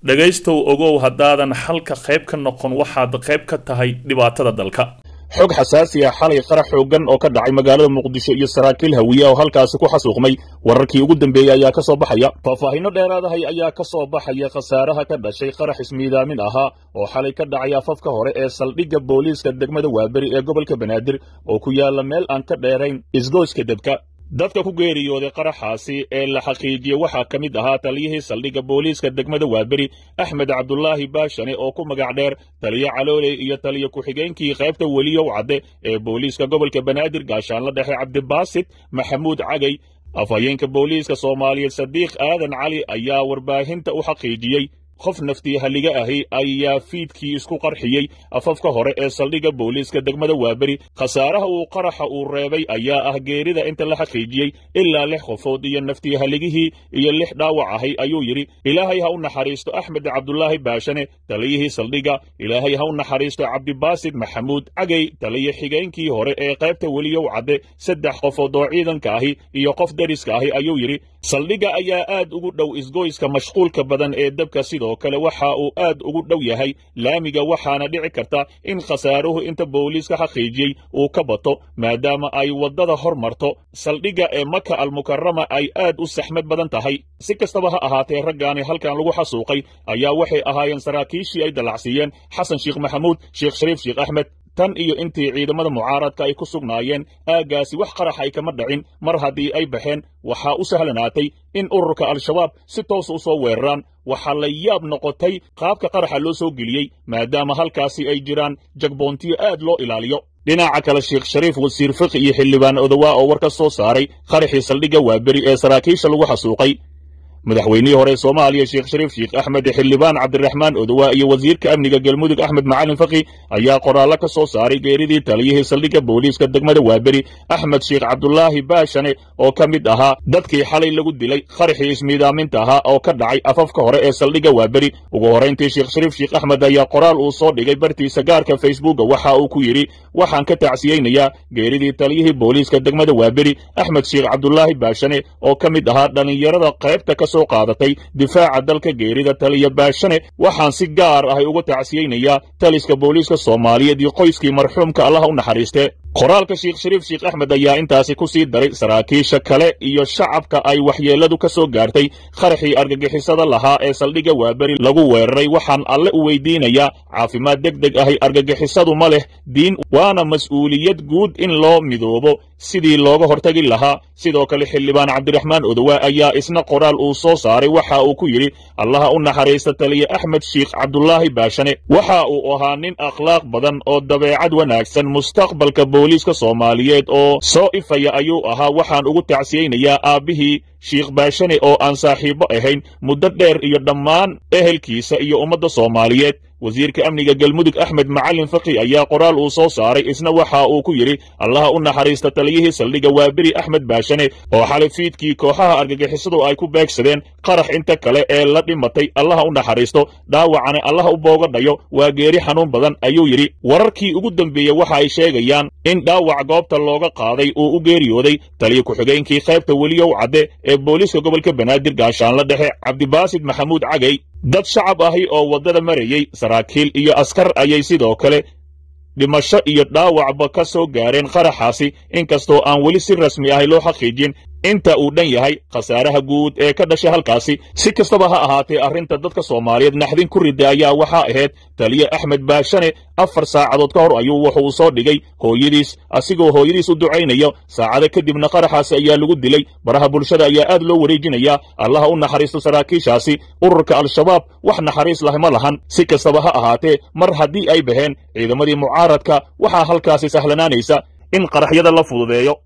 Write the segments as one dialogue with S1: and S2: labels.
S1: dhegaystow ogow haddaadan xalka qayb ka noqon waxaad qayb ka tahay dhibaatada dalka
S2: xog xasaasi ah xalay qarax xooggan oo ka dhacay magaalada muqdisho iyo saraakiil hawiye oo halkaasi ku xasuuqmay wararkii ugu dambeeyey ayaa ka soo baxaya faahfaahinno dheeraadahay ayaa ka soo baxaya khasaaraha ka dhashay qarax ismiidaamin ahaa oo xalay ka dhacay afafka hore ee saldhigga booliiska degmada waaberi ee gobolka banaadir oo ku yaalla meel aan ka dheerayn isgoyska debka dadka ku geeriyooday qaraxaasi ee la xaqiijiyey waxaa ka mid ahaa taliyihii saldhigga booliiska degmada waaberi axmed cabdulaahi baashane oo ku magac dheer taliyo calooley iyo taliyo ku-xigeenkii qaybta weliyow cadde ee booliiska gobolka banaadir gaashaanla dhexe cabdibaasit maxamuud cagay afhayeenka booliiska soomaaliyeed sadiiq aadan cali ayaa warbaahinta u xaqiijiyey qof naftii halliga ahi ayaa fiidkii isku qarxiyey afafka hore ee saldhigga booliiska degmada waaberi khasaaraha uu qaraxa uu reebay ayaa ah geerida inta la xaqiijiyey ilaa lix qofood iyo naftii halligihii iyo lix dhaawac ahay ayuu yidhi ilaahay ha u naxariisto axmed cabdulaahi baashane taliyihii saldhigga ilaahay ha u naxariisto cabdibaasid maxamuud cagay taliyo xigeenkii hore ee qaybta weliyow cadde saddex qofood oo ciidanka ahi iyo qof deriska ahi ayuu yidhi saldhigga ayaa aad ugu dhow isgoyska mashquulka badan ee dabka sidoo kale waxa uu aad ugu dhow yahay laamiga waxaana dhici karta in khasaaruhu inta booliiska xaqiijiyey uu ka bato maadaama ay waddada hor marto saldhigga ee maka almukarama ay aad u saxmad badan tahay si kastaba ha ahaatee raggaani halkan lagu xasuuqay ayaa waxay ahaayeen saraakiishii ay dallacsiiyeen xasan sheekh maxamuud sheekh shariif sheekh axmed tan iyo intii ciidamada mucaaradka ay ku sugnaayeen aaggaasi wax qarax ay kama dhacin mar haddii ay baxeen waxaa u sahlanaatay in ururka al-shabaab si toosa u soo weeraraan waxaa la yaab noqotay qaabka qaraxa loo soo geliyey maadaama halkaasi ay jiraan jagboontiyo aad loo ilaaliyo dhinaca kale sheekh shariif wasiir fiqi iyo xildhibaan odowaa oo war ka soo saaray qaraxii saldhigga waaberi ee saraakiisha lagu xasuuqay madaxweynihii hore soomaaliya sheekh shariif sheekh axmed xildhibaan cabdiraxmaan odowaa iyo wasiirka amniga galmudug axmed macalin faqi ayaa qoraallo ka soo saaray geeridii taliyihii saldhigga booliiska degmada waaberi axmed sheekh cabdulaahi baashane oo ka mid ahaa dadkii xalay lagu dilay qaraxii ismiidaaminta ahaa oo ka dhacay afafka hore ee saldhigga waaberi ugu horrayntii sheekh shariif sheekh axmed ayaa qoraal uu soo dhigay bartiisa gaarka facebooka waxa uu ku yidhi waxaan ka tacsiyeynayaa geeridii taliyihii booliiska degmada waaberi axmed sheekh cabdulaahi baashane oo ka mid ahaa dhallinyarada qaybta ka soo qaadatay difaaca dalka geerida taliya baashane waxaan si gaar ahay uga tacsiyeynayaa taliska booliiska soomaaliyeed iyo qoyskii marxuumka allaha u naxariistee qoraalka sheekh shariif sheekh axmed ayaa intaasi ku sii daray saraakiisha kale iyo shacabka ay waxyeelladu ka soo gaartay qaraxii argagixisada lahaa ee saldhigga waaberi lagu weeraray waxaan alle u weydiinayaa caafimaad deg deg ahay argagixisadu ma leh diin waana mas'uuliyad guud in loo midoobo sidii looga hortagi lahaa sidoo kale xildhibaan cabdiraxmaan odowaa ayaa isna qoraal uu soo saaray waxa uu ku yidhi allaha u naxariista taliye axmed sheekh cabdulaahi baashane waxa uu ahaa nin akhlaaq badan oo dabeecad wanaagsan mustaqbalka booliiska soomaaliyeed oo soo ifaya ayuu ahaa waxaan ugu tacsiyeynayaa aabbihii sheekh baashane oo aan saaxiibbo ahayn muddo dheer iyo dhammaan ehelkiisa iyo ummadda soomaaliyeed wasiirka amniga galmudug axmed macalin faqi ayaa qoraal uu soo saaray isna waxa uu ku yidhi allaha u naxariista taliyihii saldhigga waaberi axmed baashane oo xalay fiidkii kooxaha argagixisadu ay ku beegsadeen qarax inta kale ee la dhimatay allaha u naxariisto dhaawacane allaha u boogadhayo waa geeri xanuun badan ayuu yidhi wararkii ugu dembeeyey waxa ay sheegayaan in dhaawac goobta looga qaaday uu u geeriyooday taliya ku-xigeenkii qaybta weliyow cadde ee booliiska gobolka banaadir gaashaanla dhexe cabdibaasid maxamuud cagay dad shacab ahi oo waddada marayey saraakiil iyo askar ayay sidoo kale dhimasho iyo dhaawacba ka soo gaareen qaraxaasi inkastoo aan weli si rasmi ahi loo xaqiijin inta uu dhan yahay khasaaraha guud ee ka dhashay halkaasi si kastaba ha ahaatee arrinta dadka soomaaliyeed naxdin ku rida ayaa waxaa ahayd taliye axmed baashane afar saacadood ka hor ayuu wuxuu soo dhigay hooyadiis asigoo hooyadiis u ducaynayo saacado kadibna qaraxaasi ayaa lagu dilay baraha bulshada ayaa aad loo wareejinayaa allaha u naxariisto saraakiishaasi ururka al-shabaab wax naxariis lah ma lahan si kastaba ha ahaatee mar haddii ay baheen ciidamadii mucaaradka waxaa halkaasi sahlanaanaysa in qaraxyada la fududeeyo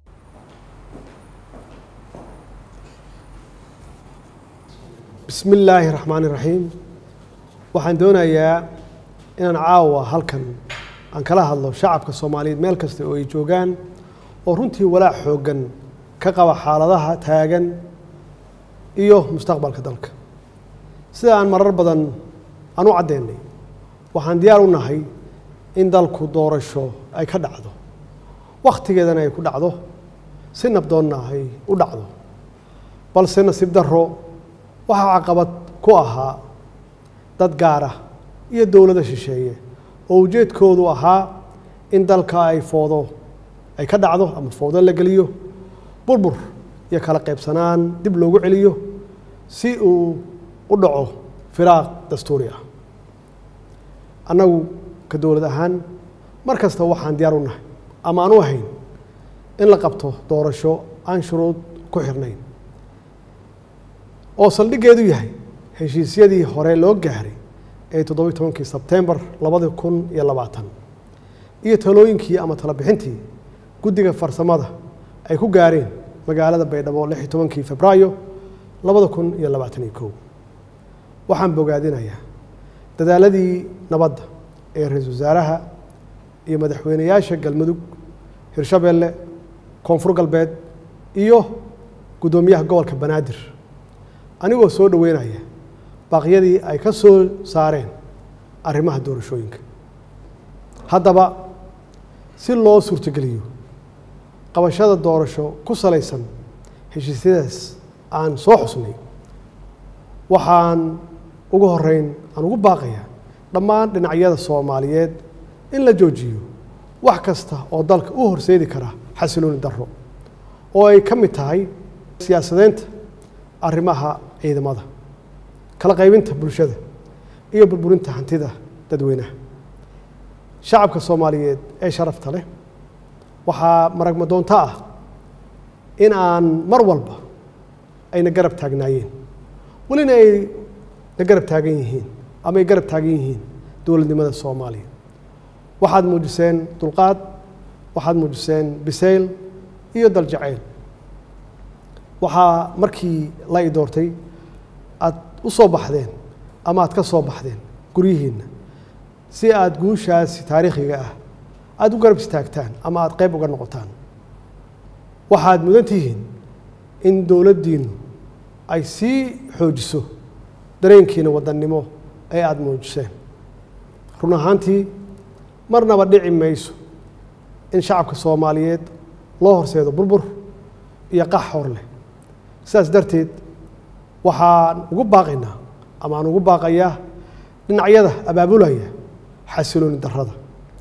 S3: bismi illaahi raxmaan iraxiim waxaan doonayaa inaan caawa halkan aan kala hadlo shacabka soomaaliyeed meel kasta oo ay joogaan oo runtii walaac xooggan ka qaba xaaladaha taagan iyo mustaqbalka dalka sida aan marar badan aan u caddeynay waxaan diyaar u nahay in dalku doorasho ay ka dhacdo wakhtigeedana ay ku dhacdo si nabdoonna ay u dhacdo balse nasiib darro waxaa caqabad ku ahaa dad gaara iyo dowlado shisheeye oo ujeedkoodu ahaa in dalka ay foodo ay ka dhacdo ama foodo la geliyo burbur iyo kala qaybsanaan dib loogu celiyo si uu u dhaco firaaq dastuuri ah annagu ka dowlad ahaan mar kasta waxaan diyaar u nahay ama aan u ahayn in la qabto doorasho aan shuruud ku xirnayn oo saldhiggeedu yahay heshiisyadii hore loo gaaray ee toddobiyi tobankii sebtembar labadi kun iyo labaatan iyo talooyinkii ama talabixintii guddiga farsamada ay ku gaareen magaalada baydhabo lix iyo tobankii febraayo labada kun iyo labaatan iyo kow waxaan bogaadinayaa dadaaladii nabadda ee ra-iisul wasaaraha iyo madaxweyneyaasha galmudug hirshabeelle koonfur galbeed iyo guddoomiyaha gobolka banaadir anigoo soo dhoweynaya baaqyadii ay ka soo saareen arrimaha doorashooyinka haddaba si loo suurtogeliyo qabashada doorasho ku salaysan heshiisyadaas aan soo xusnay waxaan ugu horeyn aan ugu baaqayaa dhammaan dhinacyada soomaaliyeed in la joojiyo wax kasta oo dalka u horseedi kara xasilooni darro oo ay ka mid tahay siyaasadeynta arrimaha ciidamada kala qaybinta bulshada iyo burburinta hantida dadweynaha shacabka soomaaliyeed ee sharafta leh waxaa maragma doonto ah in aan mar walba ayna garab taagnaayeen welina ay na garab taagan yihiin ama ay garab taagan yihiin dowladnimada soomaaliya waxaad muujiseen dulqaad waxaad muujiseen bisayl iyo daljacayl waxaa markii la i doortay aad u soo baxdeen ama aad ka soo baxdeen guryihiinna si aada guushaasi taariikhiga ah aada u garab istaagtaan ama aada qayb uga noqotaan waxaad mudan tihiin in dowladdiinnu ay sii xoojiso dareenkiina wadannimo ee aada muujiseen run ahaantii marnaba dhici mayso in shacabka soomaaliyeed loo horseedo burbur iyo qax hor leh sidaas darteed waxaan ugu baaqaynaa ama aan ugu baaqayaa dhinacyada abaabulaya xasilooni darrada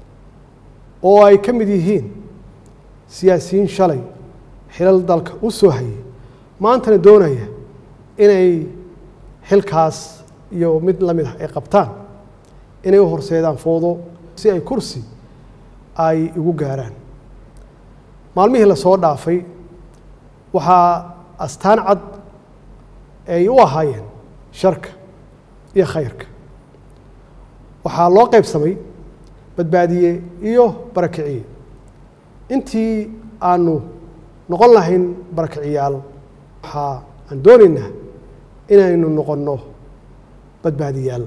S3: oo ay ka mid yihiin siyaasiyiin shalay xilal dalka u soo hayay maantana doonaya inay xilkaas iyo mid la mid ah ay qabtaan inay u horseedaan foodo si ay kursi ay igu gaaraan maalmihii lasoo dhaafay waxaa astaan cad ay u ahaayeen sharka iyo khayrka waxaa loo qaybsamay badbaadiye iyo barakiciye intii aanu noqon lahayn barakiciyaal waxaa aan doonaynaa inaynu noqonno badbaadiyaal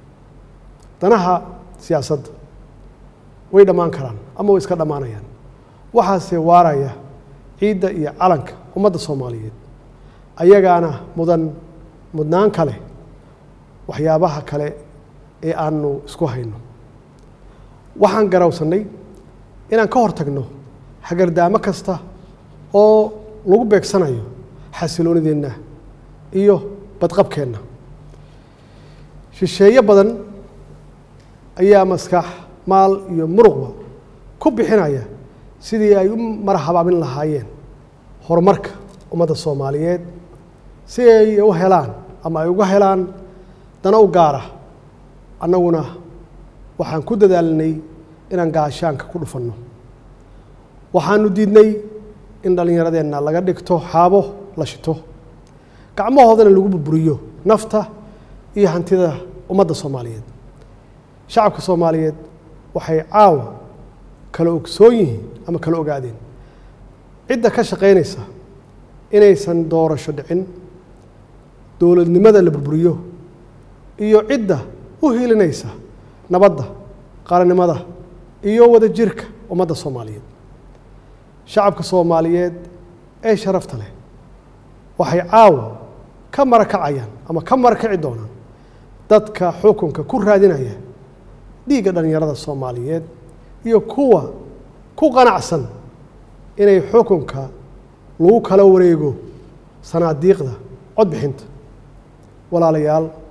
S3: danaha siyaasadda way dhammaan karaan ama way iska dhammaanayaan waxaase waaraya ciidda iyo calanka ummadda soomaaliyeed ayagaana mudan mudnaan kale waxyaabaha kale ee aanu isku hayno waxaan garawsannay inaan ka hor tagno hagardaamo kasta oo lagu beegsanayo xasiloonideenna iyo badqabkeenna shisheeye badan ayaa maskax maal iyo muruqba ku bixinaya sidii ay u marahabaabin lahaayeen horumarka ummadda soomaaliyeed si ay u helaan ama ay uga helaan dana u gaara annaguna waxaan ku dadaalnay inaan gaashaanka ku dhufanno waxaanu diidnay in dhallinyaradeenna laga dhigto xaabo la shito gacmahoodana lagu burburiyo nafta iyo hantida ummadda soomaaliyeed shacabka soomaaliyeed waxay caawa kala ogsoon yihiin ama kala ogaadeen cidda ka shaqaynaysa inaysan doorasho dhicin dowladnimada la burburiyo iyo cidda u hilinaysa nabadda qarannimada iyo wadajirka ummadda soomaaliyeed shacabka soomaaliyeed ee sharafta leh waxay caawa ka marakacayaan ama ka marakaci doonaan dadka xukunka ku raadinaya dhiigga dhallinyarada soomaaliyeed iyo kuwa ku qanacsan inay xukunka lagu kala wareego sanaadiiqda codbixinta walaalayaal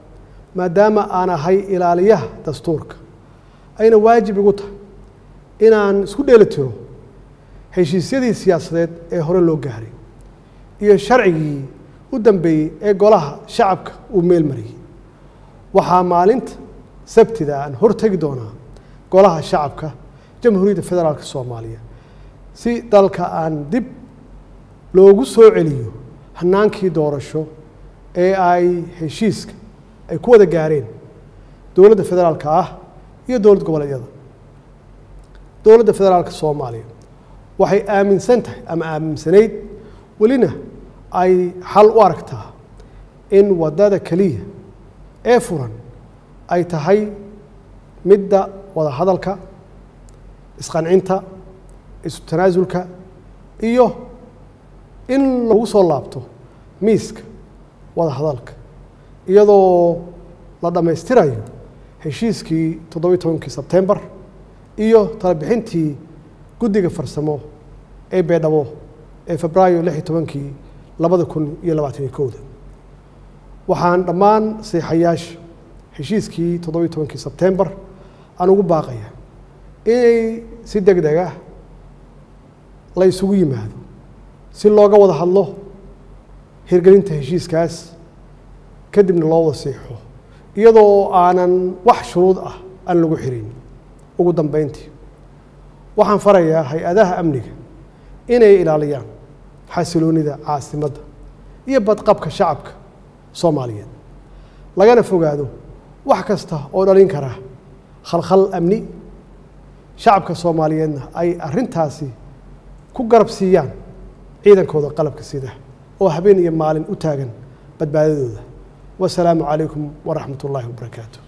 S3: maadaama aan ahay ilaaliyaha dastuurka ayna waajib igu tahay inaan isku dheeli tiro heshiisyadii siyaasadeed ee hore loo gaaray iyo sharcigii u dambeeyey ee golaha shacabka uu meel mariyey waxaa maalinta sabtida aan hortegi doonaa golaha shacabka jamhuuriyadda federaalk soomaaliya si dalka aan dib loogu soo celiyo hanaankii doorasho ee ay heshiiska ay ku wada gaareen dowladda federaalka ah iyo dowlad goboleedyada dowladda federaalka soomaaliya waxay aaminsan tahay ama aaminsanayd welina ay xal u aragtaa in waddada keliya ee furan ay tahay midda wada hadalka isqancinta isu tanaasulka iyo in lagu soo laabto miiska wada hadalka iyadoo la dhammaystirayo heshiiskii toddobiyi tobankii sebtembar iyo talabixintii guddiga farsamo ee beedhabo ee febraayo lix iyo tobankii labada kun iyo labaataniyo kowda waxaan dhammaan seexayaasha heshiiskii toddobiyi tobankii sebtembar aan ugu baaqaya inay si deg deg ah la isugu yimaado si looga wada hadlo hirgelinta heshiiskaas kadibna loo wada siixo iyadoo aanan wax shuruud ah aan lagu xirin ugu dambeyntii waxaan farayaa hay-adaha amniga inay ilaaliyaan xasiloonida caasimadda iyo badqabka shacabka soomaaliyeed lagana fogaado wax kasta oo dhalin kara khalkhal amni shacabka soomaaliyeedna ay arrintaasi ku garab siiyaan ciidankooda qalabka sida oo habeen iyo maalin u taagan badbaadadooda wasalaamu calaykum waraxmat ullaahi wabarakaatu